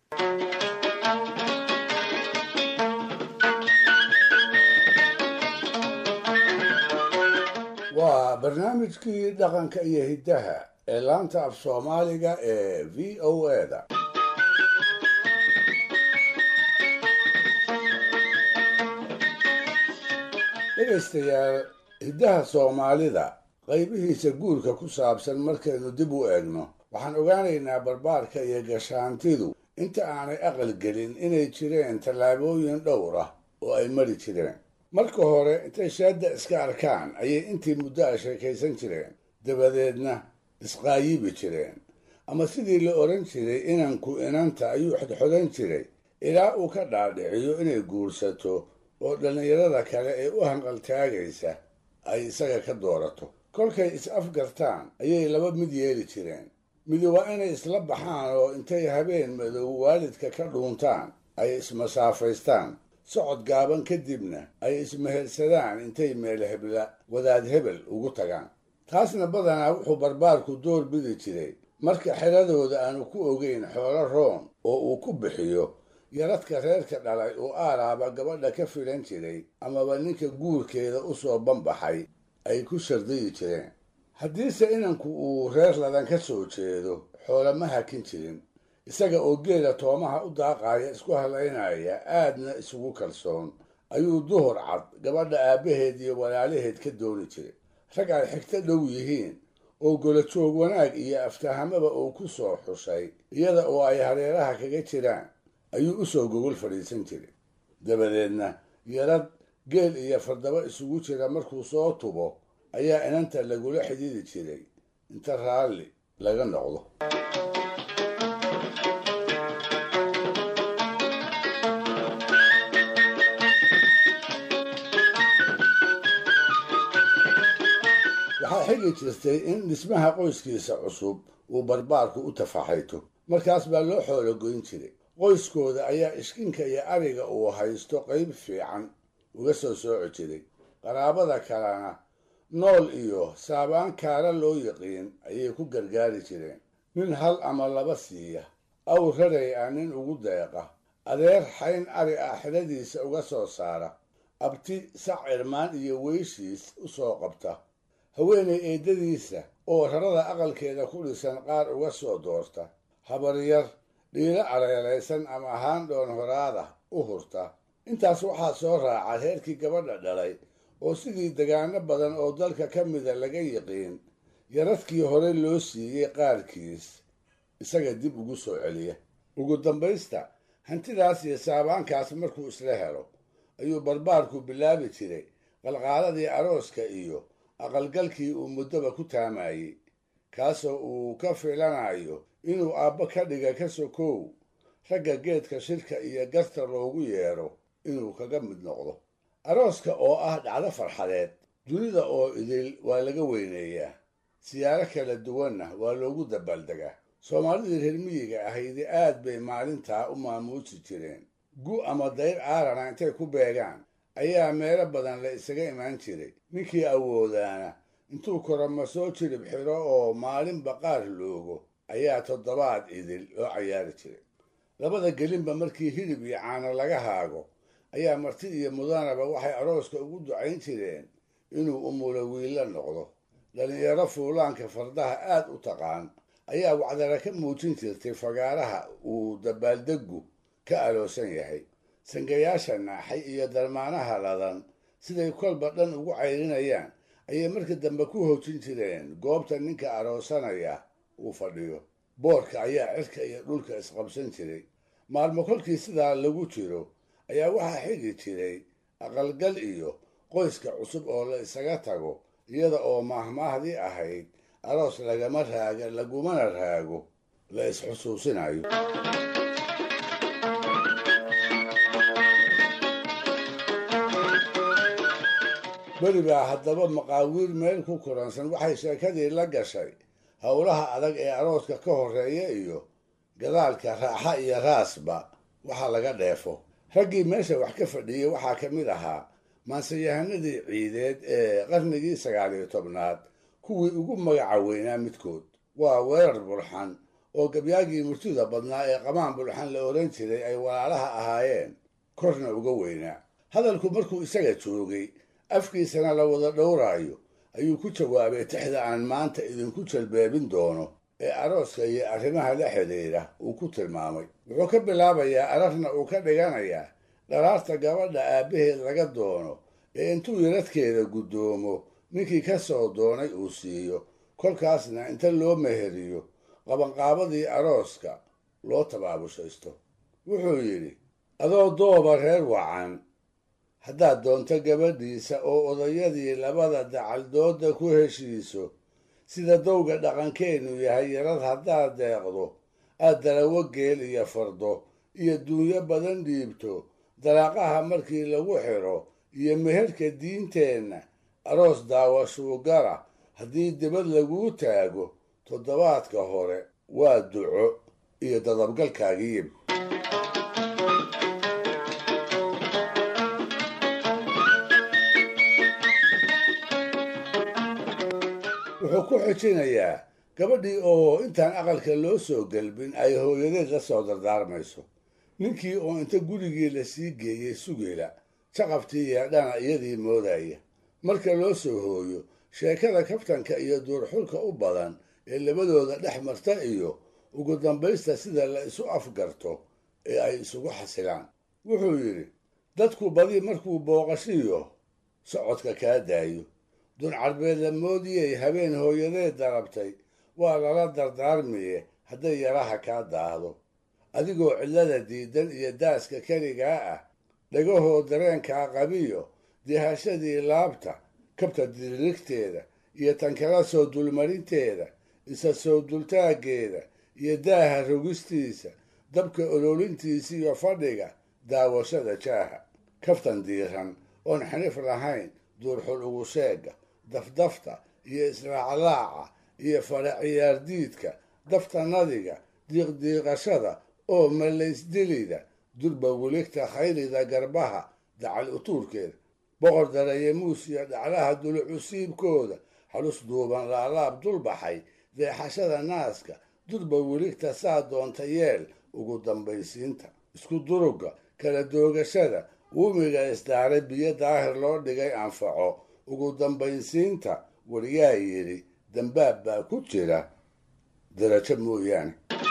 waa barnaamijkii dhaqanka iyo hiddaha ee laanta af soomaaliga ee v o eda dhegaystayaal hiddaha soomaalida qaybihiisa guurka ku saabsan markaynu dib u eegno waxaan ogaanaynaa barbaarka iyo gashaantidu inta aanay aqal gelin inay jireen tallaabooyin dhowr ah oo ay mari jireen marka hore intay shaadda iska arkaan ayay intii muddo a sheekaysan jireen dabadeedna isqaayibi jireen ama sidii la odhan jiray inanku inanta ayuu xodxodan jiray ilaa uu ka dhaadhiciyo inay guursato oo dhallinyarada kale ee u hanqaltaagaysa ay isaga ka doorato kolkay is afgartaan ayay laba mid yeeli jireen midi waa inay isla baxaan oo intay habeen madow waalidka ka dhuuntaan ay ismasaafaystaan socod gaaban kadibna ay ismehersadaan intay meel hebla wadaad hebel ugu tagaan taasna badanaa wuxuu barbaarku door bidi jiray marka xeradooda aanu ku ogeyn xoolo roon oo uu ku bixiyo yaradka reerka dhalay uu aaraaba gabadha ka filan jiray amaba ninka guurkeeda u soo banbaxay ay ku shardayi jireen haddiise inanku uu reer ladan ka soo jeedo xoolo ma hakin jirin isaga oo geela toomaha u daaqaaya isku halaynaya aadna isugu kalsoon ayuu duhur cad gabadha aabbaheed iyo walaalaheed ka dooni jiray rag ay xigto dhow yihiin oo golajoog wanaag iyo aftahamaba uu ku soo xushay iyada oo ay hareeraha kaga jiraan ayuu u soo gogol fadhiisan jiray dabadeedna yarad geel iyo fardaba isugu jira markuu soo tubo ayaa inanta lagula xidhiidi jiray inta raalli laga noqdo waxaa xigi jirtay in dhismaha qoyskiisa cusub uu barbaarku u tafaxayto markaas baa loo xoolo goyn jiray qoyskooda ayaa ishkinka iyo ariga uu haysto qayb fiican uga soo sooci jiray qaraabada kalena nool iyo saabaan kaara loo yiqiin ayay ku gargaari jireen nin hal ama laba siiya aw raray ah nin ugu deeqa adeer xayn ari ah xidhadiisa uga soo saara abti sac cirmaan iyo weyshiis u soo qabta haweenay eeddadiisa oo rarada aqalkeeda ku dhisan qaar uga soo doorta habaryar dhiilo aleelaysan ama haandhoon horaada u hurta intaas waxaa soo raaca reerkii gabadha dhalay oo sidii degaano badan oo dalka ka mida laga yiqiin yaradkii hore loo siiyey qaarkiis isaga dib ugu soo celiya ugu dambaysta hantidaas iyo saabaankaas markuu isla helo ayuu barbaarku bilaabi jiray qalqaaladii arooska iyo aqalgalkii uu muddoba ku taamayey kaasoo uu ka filanayo inuu aabbo ka dhiga ka sokow ragga geedka shirka iyo garta loogu yeedho inuu kaga mid noqdo arooska oo ah dhacdo farxadeed dunida oo idil waa laga weyneeyaa siyaaro kala duwanna waa loogu dabaaldegaa soomaalidii reer miyiga ahaydi aad bay maalintaa u maamuusi jireen gu ama dayr caarana intay ku beegaan ayaa meelo badan la isaga imaan jiray ninkii awoodaana intuu korama soo jirib xidho oo maalinba qaar loogo ayaa toddobaad idil loo cayaari jiray labada gelinba markii hilib iyo caano laga haago ayaa marti iyo mudanaba waxay arooska ugu ducayn jireen inuu umulo wiilla noqdo dhallinyaro fuulaanka fardaha aad u taqaan ayaa wacdara ka muujin jirtay fagaaraha uu dabaaldeggu ka aloosan yahay sangayaasha naaxay iyo darmaanaha ladan siday kolba dhan ugu cayrinayaan ayay marka dambe ku hoojin jireen goobta ninka aroosanaya uu fadhiyo boorka ayaa cirka iyo dhulka isqabsan jiray maalmo kolkii sidaa lagu jiro ayaa waxaa xigi jiray aqalgal iyo qoyska cusub oo la isaga tago iyada oo maahmaahdii ahayd aroos lagama raaga lagumana raago la isxusuusinayo beri baa haddaba maqaawiir meel ku kuransan waxay sheekadii la gashay howlaha adag ee arooska ka horreeya iyo gadaalka raaxa iyo raasba waxa laga dheefo raggii meesha wax ka fadhiyey waxaa ka mid ahaa maanseyahanadii ciideed ee qarnigii sagaaliyo tobnaad kuwii ugu magaca weynaa midkood waa weerar burxan oo gabyaagii murtida badnaa ee qamaan bulxan la odhan jiray ay walaalaha ahaayeen korna uga weynaa hadalku markuu isaga joogay afkiisana la wada dhowraayo ayuu ku jawaabay tixda aan maanta idinku jalbeebin doono ee arooska iyo arrimaha la xidhiidha uu ku tilmaamay wuxuu ka bilaabayaa ararna uu ka dhiganayaa dharaarta gabadha aabbaheed laga doono ee intuu yaradkeeda guddoomo ninkii ka soo doonay uu siiyo kolkaasna inta loo meheriyo qabanqaabadii arooska loo tabaabushaysto wuxuu yidhi adoo dooba reer wacan haddaad doonto gabadhiisa oo odayadii labada dacaldooda ku heshiiso sida dowga dhaqankeennu yahay yarad haddaad deeqdo aad dalawo geel iyo fardo iyo duunyo badan dhiibto dalaaqaha markii lagu xidho iyo meherka diinteenna aroos daawashuugara haddii dibad laguu taago toddobaadka hore waa duco iyo dadabgalkaagii wuxuu ku xijinayaa gabadhii oo intaan aqalka loo soo gelbin ay hooyadeed la soo dardaarmayso ninkii oo inta gurigii la sii geeyey sugela jaqabtii yeedhana iyadii moodaya marka loo soo hooyo sheekada kaftanka iyo duurxulka u badan ee labadooda dhex marta iyo ugu dambaysta sida la isu afgarto ee ay isugu xasilaan wuxuu yidhi dadku badi markuu booqashiyo socodka kaa daayo duncarbeed la moodiyey habeen hooyadeed darabtay waa lala dardaarmiye hadday yaraha kaa daahdo adigoo cillada diidan iyo daaska keligaa ah dhagahoo dareenkaa qabiyo dihashadii laabta kabta diririgteeda iyo tankala soo dulmarinteeda isa soo dultaaggeeda iyo daaha rogistiisa dabka ololintiisa iyo fadhiga daawashada jaaha kaftan diiran oon xanif lahayn duurxul ugu sheega dafdafta iyo israaclaaca iyo fadha ciyaardiidka dafta nadiga diiqdiiqashada oo malaysdilida durba weligta khaylida garbaha dacal utuurkeeda boqor daraye muus iyo dhaclaha dulucusiibkooda halus duuban laalaab dulbaxay deexashada naaska durba weligta saa doonta yeel ugu dambaysiinta isku durugga kala doogashada uumiga isdaaray biyo daahir loo dhigay anfaco ugu dambaysiinta wariyaa yidhi dambaab baa ku jira darajo mooyaane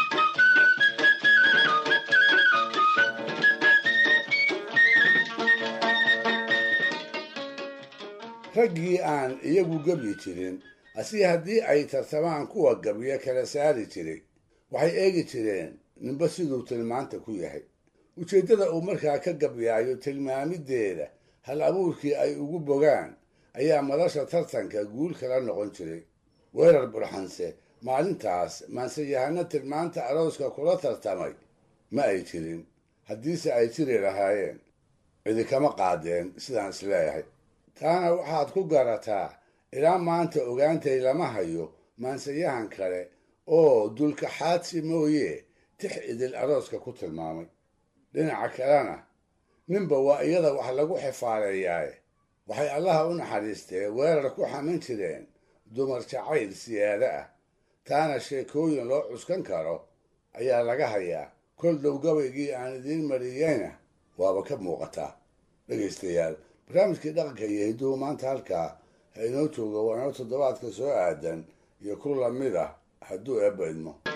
raggii aan iyagu gebyi jirin asi haddii ay tartamaan kuwa gabyo kala saari jiray waxay eegi jireen ninba siduu tilmaanta ku yahay ujeeddada uu markaa ka gabyaayo tilmaamideeda hal abuurkii ay ugu bogaan ayaa madasha tartanka guul kala noqon jiray weerar burxanse maalintaas maansayahano tilmaanta arooska kula tartamay ma ay jirin haddiise ay jiri lahaayeen cidi kama qaadeen sidaan isleeyahay taana waxaad ku garataa ilaa maanta ogaantay lama hayo maansayahan kale oo dulkaxaadsi mooye tix idil arooska ku tilmaamay dhinaca kalena ninba waa iyada wax lagu xifaaleeyaaye waxay allaha u naxariistee weerar ku xamin jireen dumar jacayl siyaado ah taana sheekooyin loo cuskan karo ayaa laga hayaa kol dhow gabaygii aan idiin mariyeyna waaba ka muuqataa dhegaystayaal barnaamijkii dhaqanka iyo hidduhu maanta halkaa ha inoo jooga waa inoo toddobaadka soo aadan iyo ku lamid ah hadduu eebba idmo